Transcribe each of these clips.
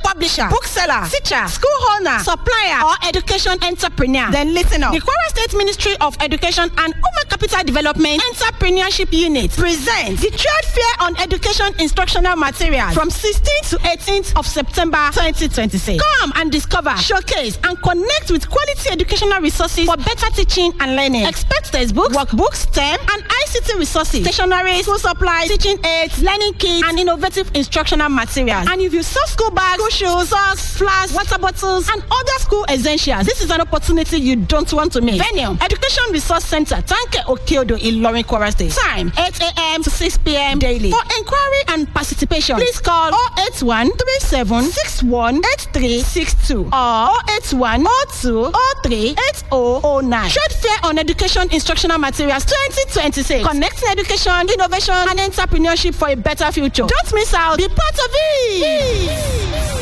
publisher, bookseller, teacher, school owner, supplier, or education entrepreneur, then listen up. The Kwara State Ministry of Education and Human Capital Development Entrepreneurship Unit presents the Trade Fair on Education Instructional Materials from 16th to 18th of September 2026. Come and discover, showcase, and connect with quality educational resources for better teaching and learning. Expect textbooks, workbooks, STEM, and ICT resources, stationery, school supplies, teaching aids, learning kits, and innovative instructional materials. And if you sell school bags, school shoes, socks, flasks, water bottles, and other school essentials, this is an opportunity you don't want to miss. Venue, Education Resource Center, Tanke Okeodo, Ilorin, Kwara State. Time, 8 a.m. to 6 p.m. daily. For inquiry and participation, please call 081 37 61 8362 or 081 02 03 8009. Trade Fair on Education Instructional Materials 2026. Connecting education, innovation, and entrepreneurship for a better future. Don't miss out. Be part of it.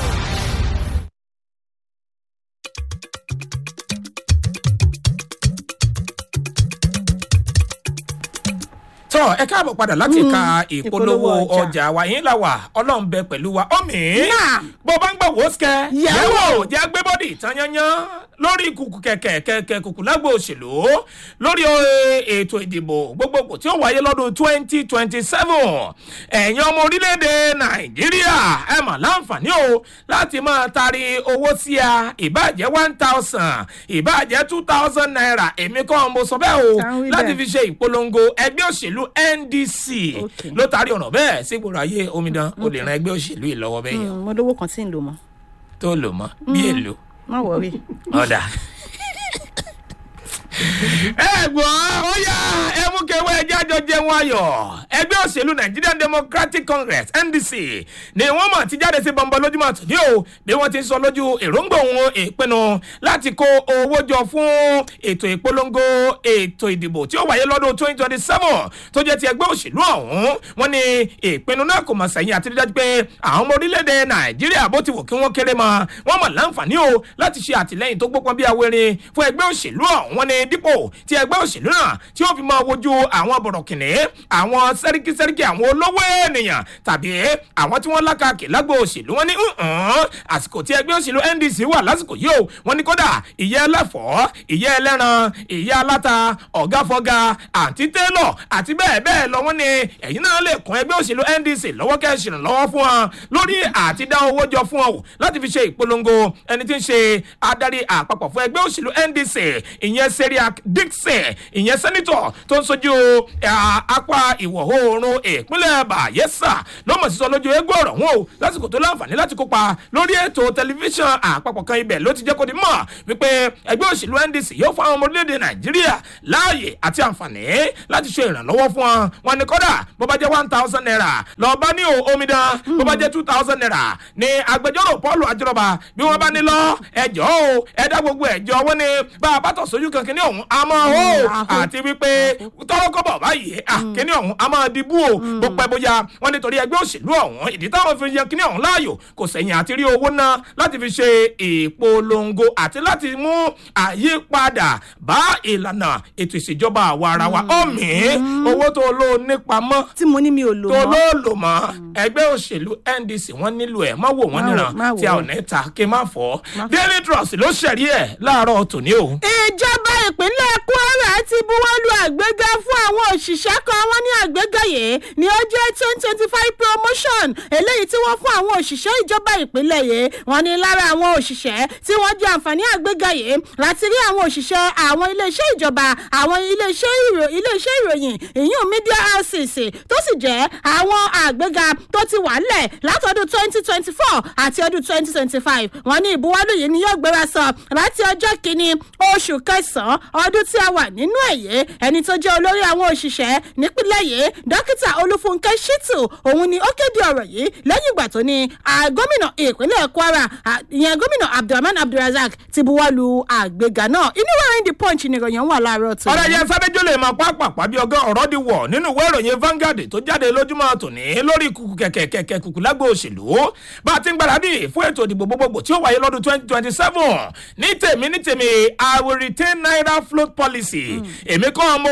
tọ́ ẹ káàbọ̀ padà láti ka ìpolówó ìpolówó ọjà. ọjà wa yín là wà ọlọ́run bẹ pẹ̀lú wa ọ̀mì. Náà. bó bá ń gbọ́ wò ó sikẹ́. Yẹ̀wò. jẹ́ gbé bọ́dì tán yányán lórí kùkù kẹ̀kẹ́ kẹ̀kẹ́ kùkù lágbo òṣèlú lórí eh, ètò ìdìbò gbogbogbò tí ó wáyé lọ́dún twenty twenty seven ẹ̀yin ọmọ orílẹ̀-èdè nàìjíríà ẹ mà láǹfààní o láti máa taari owó sí a ìbàjẹ́ one thousand ìbàjẹ́ two thousand naira èmi kọ́ mo sọ bẹ́ẹ̀ o Kàn wí láti bẹ́ẹ̀. fi ṣe ìpolongo ẹgbẹ́ òṣèlú ndc Okay. ló taari ọ̀nà bẹ́ẹ̀ sígboro ayé omidan o lè ran ẹgbẹ́ òṣèlú yìí lọ́wọ́ bẹ́ẹ̀ yẹn mo lówó kan tí ń lò mọ́ tó lò mọ́ bí èlò má wọrí. ọ̀dà. ẹ gbọ́ ó yá ẹ mú kẹwẹ́ ẹjẹ́ àjọ jẹun ayọ̀ ẹgbẹ́ òṣèlú nigerian democratic congress ndc ni wọ́n mọ̀ ti jáde sí bọ́ńbọ́ lójúmọ́ àtúndí o bí wọ́n ti ń sọ lójú èròǹgbà òun ìpinnu láti kó owó jọ fún ètò ìpolongo ètò ìdìbò tí ó wáyé lọ́dún twenty twenty seven tó jẹ́ ti ẹgbẹ́ òṣèlú ọ̀hún wọ́n ní ìpinnu náà kò mọ̀ sẹ́yìn àti dídájú pé àwọn ọmọ orílẹ̀-èdè nàìjíríà bó ti wù kí wọ́n kéré mọ́ wọ́n mọ̀ láǹfààní o láti ṣe àtìlẹ́yìn tó gbópọn bí awérin fún ẹgbẹ́ òṣèlú ọ̀hún wọ́n ní dípò tí ẹgbẹ́ òṣèlú náà tí ó fi máa wojú àwọn bọ̀rọ̀kìnní àwọn sẹ́ríkì sẹ́ríkì àwọn olówó ènìyàn tàbí àwọn tí wọ́n lákàkì lágbo òṣèlú wọn ní "Mm-mm, àsìkò tí ẹgbẹ́ òṣèlú ndc wà lásìkò yìí o wọ́n ní kódà ìyẹ́ ẹlẹ́fọ̀ọ́ ìyẹ́ ẹlẹ́ran ìyẹ́ aláta ọ̀gá fọ́gá àǹtí télọ̀ àti bẹ́ẹ̀ bẹ́ẹ̀ lọ wọ́n ní ẹ̀yin náà lè kún ẹgbẹ́ òṣèlú ndc lọ́wọ́ kẹ́ ẹ ṣèrànlọ́wọ́ fún wọn lórí àti dá owó jọ fún wọn o láti fi ṣe ìpolongo ẹni tí ń ṣe adarí àpapọ̀ fún ẹgbẹ́ òṣèlú ndc ìyẹn seriac dixon ìyẹn sẹ́nitọ̀ tó ń sojú eh, apá ìwọ̀ oòrùn ìpínlẹ̀ bayelsa ló mọ̀ sí sọ lójú egbò ọ̀rọ̀ wọn o lásìkò tó láǹfààní láti kópa lórí ètò tẹlifíṣàn àpapọ̀ kan ibẹ̀ ló ti jẹ́ kó di mọ̀ wípé ẹgbẹ́ òṣèlú ndc yóò fún àwọn ọmọ orílẹ̀-èdè nàìjíríà láàyè àti àǹfààní láti ṣe ìrànlọ́wọ́ fún wọn wọn ni kọ́dà bó bá jẹ́ one thousand naira lọ́ọ́ bá ní o omidan bó bá jẹ́ two thousand naira ní agbẹjọ́rò paul ajọrọba bí wọ́n bá ní lọ ẹjọ́ o ẹ̀dá gbogbo ẹ̀jọ́ wọn ni bá a bá tọ̀ sójú kan kíní ọ̀hún a máa hó àhó. àti wípé tọ́wọ́ kọ́bọ̀ báyìí à kíní ọ̀hún a máa dìbò o bó pẹ́ bóyá wọn nítorí ẹgbẹ́ òṣèlú ọ̀hún ìdí táwọn fi yan kíní ọ̀hún láàyò kò sẹ̀yìn àti rí owó ná láti fi ṣe ìpolongo àti láti mú àyípadà bá ìlànà ètò ìṣèjọba àwa ara wa ọ̀mí owó tó lò nípamọ́ tí mo ní mi ò lò tó mọ́. ló lò mọ́ ẹgbẹ́ òṣèlú ndc wọ́n nílò ẹ̀ má wò wọ́n Má wò- níran má wò tí a ò ó. ní ta kí n má fọ́ daily trust ló ṣẹ̀rí ẹ̀ láàárọ̀ tòní o. ìjọba ìpínlẹ̀ kwara ti buwọ́lu àgbéga fún àwọn òṣìṣẹ́ kan wọ́n ní àgbéga yìí ní ó jẹ́ twenty twenty five promotion eléyìí tí wọ́n fún àwọn òṣìṣẹ́ ìjọba ìpínlẹ̀ yìí wọ́n ní lára àwọn òṣìṣẹ́ tí wọ́n jẹ́ àǹfààní àgbéga yìí láti rí àwọn òṣìṣẹ́ àwọn iléeṣẹ́ ìjọba àwọn iléeṣẹ́ ìrò iléeṣẹ́ ìròyìn ìyún media houses tó sì jẹ́ àwọn àgbéga tó ti wà lẹ̀ látọdún twenty twenty four àti ọdún twenty twenty five wọ́n ní ìbuwọ́lù yìí ni yóò gbéra sọ láti ọjọ́ kìíní oṣù kẹsàn-án ọdún tí a wà nínú ẹ̀yẹ ẹni tó jẹ́ olórí àwọn òṣìṣẹ́ nípínlẹ̀ yìí dókítà olúfúnkẹ́ shittu òun ni ó kéde ọ̀rọ̀ yìí lẹ́yìn ìgbà tó ní ah, gómìnà ìpínlẹ̀ kwara ah, ìyẹn gómìnà abdulrahman abdulrasaq ti buwọ́lu àgbéga náà inú ìròyìn the punch ni ìròyìn wà láàárọ̀ tó ọ̀rọ̀ yẹn sábẹ́jọ́ lè máa pápápá bí ọgọ́ ọ̀rọ̀ di wọ̀ nínú ìwé ìròyìn Vanguard tó jáde lójúmọ́ tòní lórí kùkù kẹ̀kẹ́ kẹ̀kẹ́ kùkù lágbo òṣèlú bá a ti ń gbáradì fún ètò ìdìbò gbogbogbò tí ó wáyé lọ́dún twenty twenty seven ní tèmi ní tèmi I will retain naira float policy èmi kọ́ mo fọ gẹ̀ẹ́sì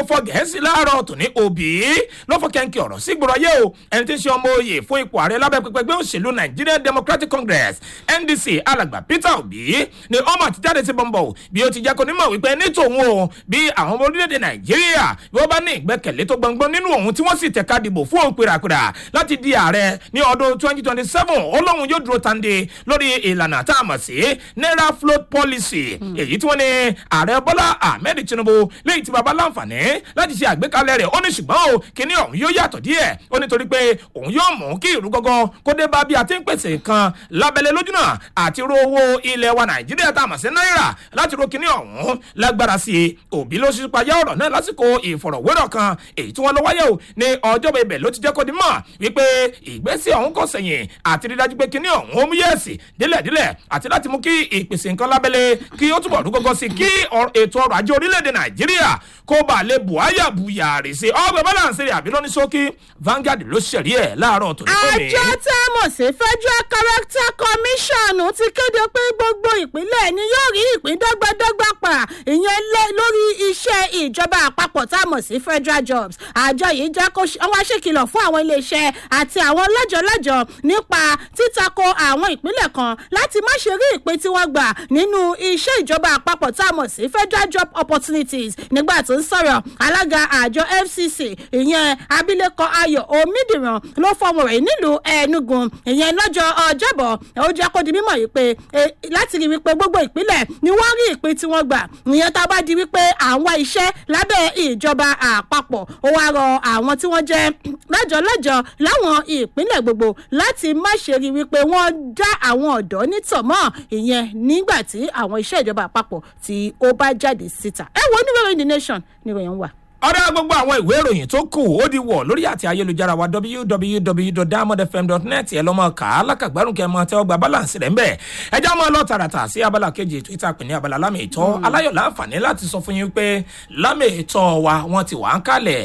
sí láàárọ̀ tòní òbí ló fọ́ kẹ́ńkì ọ̀rọ̀ sí gbọ́dọ̀ yé o ẹni tí ń ṣe ọmọ oyè fún ipò ààrẹ lábẹ́ pẹpẹ ẹgbẹ́ òṣèlú nigerian democratic congress ndc alàgbà peter obi ni ọmọ àtijáde sí bọ́ńbọ̀ bí ó ti jẹ́ kó nímọ̀ wípé ní tòun o bí àwọn ọmọ orílẹ̀-èdè nàìjíríà bí wọ́n bá ní ìgbẹ́kẹ̀lé tó gbọ̀ngbọ́n nínú òun tí wọ́n sì tẹ̀ka dìbò fún òun pèràpèrà láti di ààrẹ ní ọdún twenty twenty seven ọlọ́run yóò dúró tande lórí ìlànà tá a mọ̀ sí naira float policy èyí tí wọ́n ní ààrẹ bọ́lá ahmed tinubu lẹ́yìn tí baba láǹfààní láti ṣe àgbékalẹ̀ rẹ̀ ó ní ṣùgbọ́n o kíní ọ̀hún yóò yàtọ̀ díẹ̀ ó nítorí pé òun yóò mú kí ìrú gọ́gọ́ kó dé bá bí a ti ń pèsè nǹkan lábẹ́lẹ̀ lójúnà àti ro owó ilẹ̀ wa nàìjíríà tá a mọ̀ sí náírà láti ro kíní ọ̀hún lágbára sí i òbí ló ṣe payá ọ̀rọ̀ náà lásìkò ìfọ̀rọ̀wérọ̀ kan èyí tí wọ́n lọ wáyé o ní ọjọ́ ibẹ̀ ló ti jẹ́ kó di mọ̀ wípé ìgbésẹ̀ ọ̀hún kò sẹ̀yìn àti rí dájú pé kíní ọ̀hún ó mú yẹ̀sì délẹ̀délẹ̀ àti láti mú kí ìpèsè nǹkan lábẹ́lẹ̀ kí ó túbọ̀ rú gọ́gọ́ sí kí ètò ọrọ̀ ajé orílẹ̀-èdè nàìjíríà kó bà lè buhaya buyàrì sí ọgbẹ́ balance rẹ̀ àbí lóní sókí Vanguard ló ṣẹ̀rí ẹ̀ láàárọ̀ tó ní kò ní. àjọ tá a mọ̀ sí federal character commission ti kéde pé gbogbo ìpínlẹ̀ ni yóò rí ìpín dọ́gbadọ́gba pa ìyẹn lórí iṣẹ́ ìjọba àpapọ̀ tá a mọ̀ sí federal jobs àjọ yìí jẹ́ kó wá ṣèkìlọ̀ fún àwọn iléeṣẹ́ àti àwọn lọ́jọ́lọ́jọ́ nípa títakò àwọn ìpínlẹ̀ kan láti má ṣe rí ìpín tí wọ́n gbà nínú iṣẹ́ ìjọba àpapọ̀ tá a mọ̀ sí federal job opportunities nígbà tó ń sọ̀rọ̀ alága àjọ fcc ìyẹn abilékọ ayọ̀ omidiran ló fọmọ rẹ̀ nílùú enugu ìyẹn lọ́jọ́ ọjọ́bọ̀ ó jẹ́ kó di mímọ̀ yìí pé láti rí wípé gbogbo ìpínlẹ̀ ni wọ́n rí ìpín tí wọ́n gbà ìyẹn tá a bá di wípé àwọn iṣẹ́ lábẹ́ ìjọba àpapọ̀ ó wá rọ àwọn tí wọ́n jẹ́ lọ́jọ́lọ́jọ́ láwọn ìpínlẹ̀ gbogbo láti má ṣe rí wípé wọ́n dá àwọn ọ̀dọ́ nítọ̀mọ́ ìyẹn nígbà tí àwọn iṣẹ́ ìjọba àpapọ̀ tí ó bá jáde síta ẹ wo oníwèrè the nation ni ìròyìn wà ọ̀rẹ́ gbogbo àwọn ìwé ìròyìn tó kù ó di wọ̀ lórí àti ayélujára wa www.diamondfm.net ẹ̀ lọ́mọ kà á lákàgbárùn kẹ́ ẹ mọ tẹ́wọ́ gba balance rẹ̀ ń bẹ̀ ẹ já mọ́ lọ tààràtà sí abala kejì twitter pè ní abala lámì ìtọ́ aláyọ̀ láǹfààní láti sọ fún yín pé lámì ìtọ́ wa wọ́n ti wà ń kalẹ̀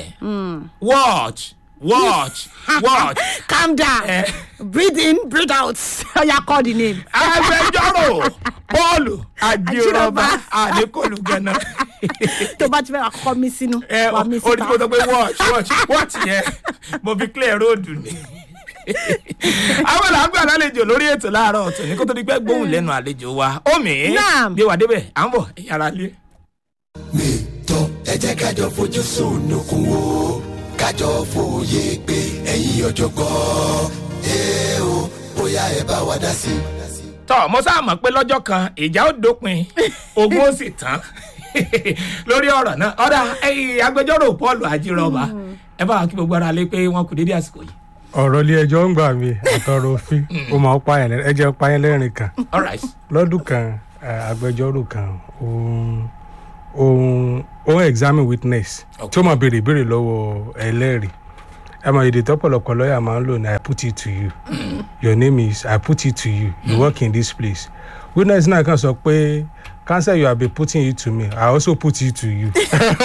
watch watch watch. calm down Eh. breathe in breathe out oya call the name. agbẹjọ́rò bọ́ọ̀lù àjírọ̀bà àdékòlù gánà. tó bá ti fẹ́ wà kọ́ mi sínú ẹ wà mí orí tí mo sọ síta. pé watch watch watch yẹn mo fi clear road ni. àwọn làǹgbà lálejò lórí ètò láàárọ̀ ọ̀tún ní kó tó di pé gbóhùn lẹ́nu àlejò wa omi Naam. gbé wa débẹ̀ à ń bọ̀ ẹ̀yà ara lé. nìtọ́ ẹ jẹ́ kájọ fojú sunukun wo kájọ fòye pé ẹ̀yin ọ̀jọ̀gbọ́n ẹ o bóyá ẹ bá wa dá sí i. tọ́ mo sáà mọ̀ pé lọ́jọ́ kan ìjà ó dópin ogun ó sì tán lórí ọ̀rọ̀ náà ọ̀dà ẹ̀yìn agbẹjọ́rò paul àjírọ̀bà ẹ bá wa kí gbogbo ara lé pé wọ́n kù dédé àsìkò yìí. ọ̀rọ̀ ilé ẹjọ́ ń gbà mí àtọ̀rọ̀ òfin ó máa ń pààyàn lẹ́rìn ẹjẹ́ ń pààyàn lẹ́rìn kan all right. lọ́dún kan eh, agbẹjọ́rò kan òun òun òun examine witness Okay. tí ó máa béèrè ìbéèrè lọ́wọ́ ẹlẹ́rìí ẹ mọ èdè tọ́pọ̀lọpọ̀ lọ́ọ̀yà máa ń lò ní i put it to you your name is i put it to you you work in this place witness náà kàn sọ pé cancer you have been putting it to me i also put it to you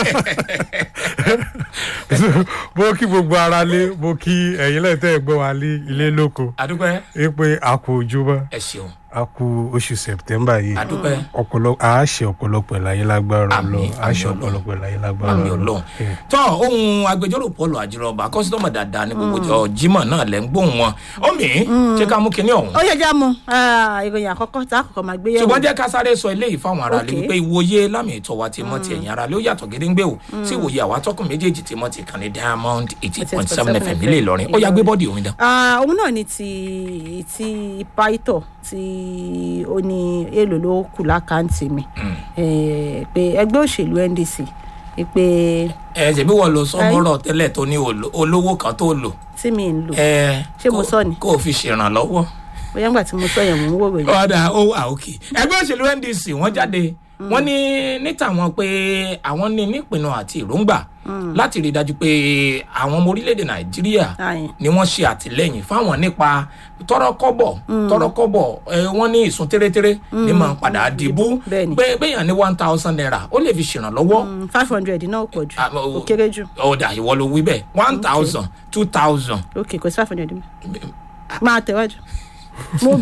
mo kí gbogbo ara lé mo kí ẹ̀yin lẹ́tẹ̀ gbọ́ wa lé ilé lóko adúpẹ́ ẹ pé a kú ojúmọ́ ẹ ṣeun a kú oṣù september yìí adúpẹ́ ọ̀pọ̀lọpọ̀ a ṣe ọ̀pọ̀lọpọ̀ ìlàyé lágbára Àmín, lọ a ṣe àmín Ọlọ́run. ọ̀pọ̀lọpọ̀ ìlàyé lágbára àmì lọ. ọlọ́run Eh. tọ́ ohun agbẹjọ́rò paul àjírọ̀bà kọ́sítọ́mù dáadáa ní gbogbo ọjọ́ jimoh náà lẹ́ ń gbóhùn wọn omi ṣé ká mú kinní ọ̀hún. ó yẹ jẹ́ mu ìròyìn àkọ́kọ́ tá a kọ́kọ́ máa gbé yẹ̀wò. ṣùgbọ́n jẹ́ ká sáré sọ eléyìí fáwọn ará lé Okay. wípé ìwòye lámì ìtọ́ wa ti mọ́ ti ẹ̀yìn ara lé ó yàtọ̀ gédéńgbé o sí ìwòye àwa tọkùn méjèèjì ti mọ́ ti kàn ní diamond eighty point seven fm ilé ìlọrin ó yà gbé bọ́ọ̀dì òun dán. Ah, òun náà ni ti ti pító tí ó ní èlò ló kù lákàntì mi Eh, pé ẹgbẹ́ òṣèlú ndc pé ẹ ṣèbí wọ́n lo sọ́mọ́rọ̀ tẹ́lẹ̀ tó ní olo- olówó kan tó lò tí mi ń lò ẹ Ṣé mo kó- sọ ni? kó o fi ṣèrànlọ́wọ́. bóyá ńgbà tí mo sọ yẹn mò ń wò ròyìn. ọ̀dà ó wà òkè ẹgbẹ́ òṣèlú ndc wọ́n jáde wọ́n ní níta wọn pé àwọn ní nípinnu àti èròǹgbà láti rí i dájú pé àwọn ọmọ orílẹ̀-èdè nàìjíríà Ayin. ni wọ́n ṣe àtìlẹ́yìn fáwọn nípa tọrọkọ́bọ̀ tọrọkọ́bọ̀ ẹ, wọ́n ní ìsun tẹ́rẹ́tẹ́rẹ́ ní máa ń padà dìbú Bẹ́ẹ̀ni. pé béèyàn ní one thousand naira ó lè fi ṣèrànlọ́wọ́ five hundred náà pọ̀ jù Ah, ó o- kéré jù ọ̀dà ìwọ ló wí bẹ́ẹ̀ one thousand two thousand ok kò sí five hundred mi máa tẹ̀wájú mo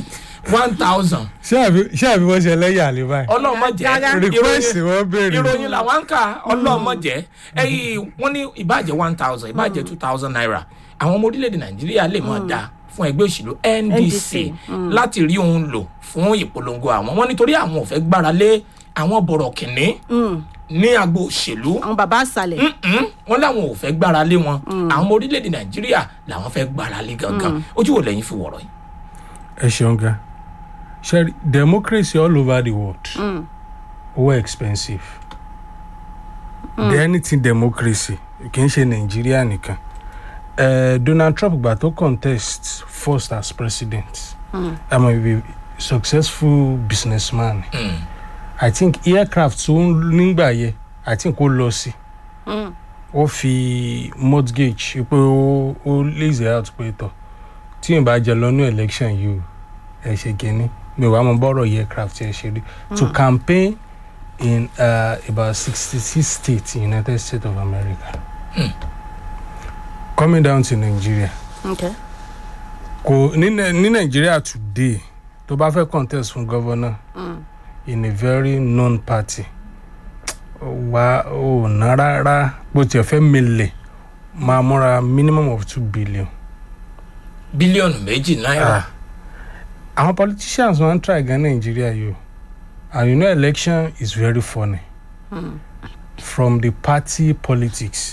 one thousand ṣé àbí ṣé àbí wọ́n ṣe ẹlẹ́yà lè báyìí. ọlọ́mọdé request wọ́n béèrè. ìròyìn làwọn ń kà ọlọ́mọdé ẹyìn wọ́n ní ìbàjẹ́ one thousand ìbàjẹ́ two thousand naira àwọn ọmọ orílẹ̀-èdè nàìjíríà lè máa dá fún ẹgbẹ́ òṣèlú ndc láti rí òun lò fún ìpolongo àwọn wọn nítorí àwọn ò fẹ́ gbára lé àwọn bọ̀rọ̀ kìnní ní agbo òṣèlú àwọn bàbá àṣàlẹ̀. Mm-mm. wọn làwọn ò fẹ́ gbára lé wọn àwọn ọmọ orílẹ̀-èdè nàìjíríà làwọn fẹ́ gbára lé gangan ojú wo lẹ́yìn fi wọ̀rọ̀ yìí. ẹ ṣeun gan ṣe democracy all over the world owó expensive the anything democracy kì í ṣe nàìjíríà nìkan uh, donald trump gbà tó contest first as president i'm a successful businessman i think aircraft tó ń nígbà yẹ i think ó lọ sí ó fi mortgage pé ó ó lazy out pé tọ tí yìí bá jẹ lọ́nà election yìí o ẹ ṣe kínní mi ò wá mọ bọ́rọ̀ yẹ aircraft ẹ ṣe rí to campaign in uh, about sixty six states in united states of america coming down to nigeria Okay. kò ní Nai- ní nigeria today tó bá fẹ́ contest fún governor in a very known party wa ò ná rárá bó tiẹ̀ fẹ́ milẹ̀ máa múra minimum of two billion. bílíọ̀nù méjì náírà àwọn politicians wan try gan nigeria yìí o and you know election is very funny from the party politics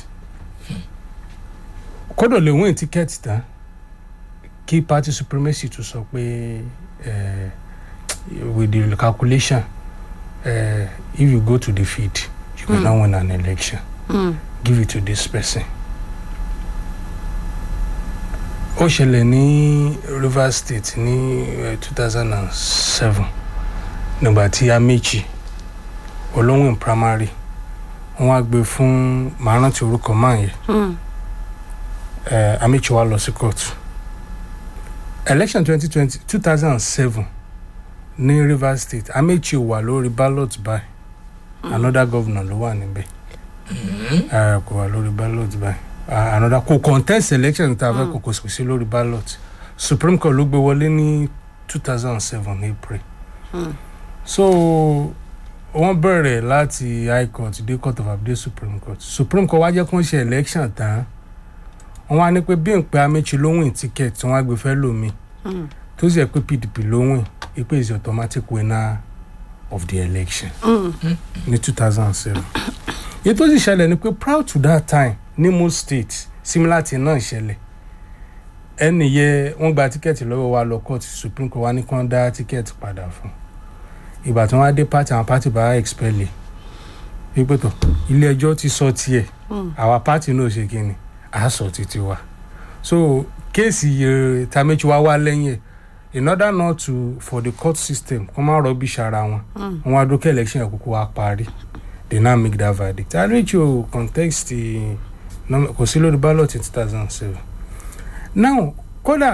kódò lè win ticket tán kí party supremacy tún sọ pé eh, with the calculation uh, if you go to the field you will not win an election give it to this person ó ṣẹlẹ̀ ní rivers state ní two thousand and seven nígbà tí amechi olóhùn primary wọn wá gbé fún màá rántí orúkọ máa yẹ ẹ amechi wá lọ sí court election twenty twenty two thousand and seven ní rivers state amechi wà lórí ballot by another governor ló wà níbẹ̀ ẹ kò wà lórí ballot by uh, another kò contest election tá a fẹ́ kò kò sí lórí ballot supreme court ló gbé wọlé ní two thousand and seven april so wọ́n bẹ̀rẹ̀ láti high court dé court of appeal supreme court supreme court wá jẹ́ kó ń ṣe election tán wọ́n wá ní pé bí n pé amechi ló win ticket tí wọ́n á gbé fẹ́ lómi tó sì yẹ pé pdp ló win ipe is the automatic winner of the election ní two thousand and seven èyí tó sì ṣẹlẹ̀ ni pé proud to that time ní most states similar thing náà ṣẹlẹ̀ ẹnì yẹ wọ́n gba tíkẹ́ẹ̀tì lọ́wọ́ wa lọ court supreme court wa ní kán dá tíkẹ́ẹ̀tì padà fún ìgbà tí wọ́n á dé party àwọn party bá expel ẹ̀ wípé tó ilé ẹjọ́ ti sọ tiẹ̀ àwa party náà ṣe kí ni a sọ títí wa so kéèsì uh, tamechi wa wá lẹ́yìn ẹ̀ in order not to for the court system kó má rubbish ara wọn wọn á dókè election ẹ̀ kúkú wa parí they now make that verdict arecho context kò sí lórí ballot in two thousand and seven now kódà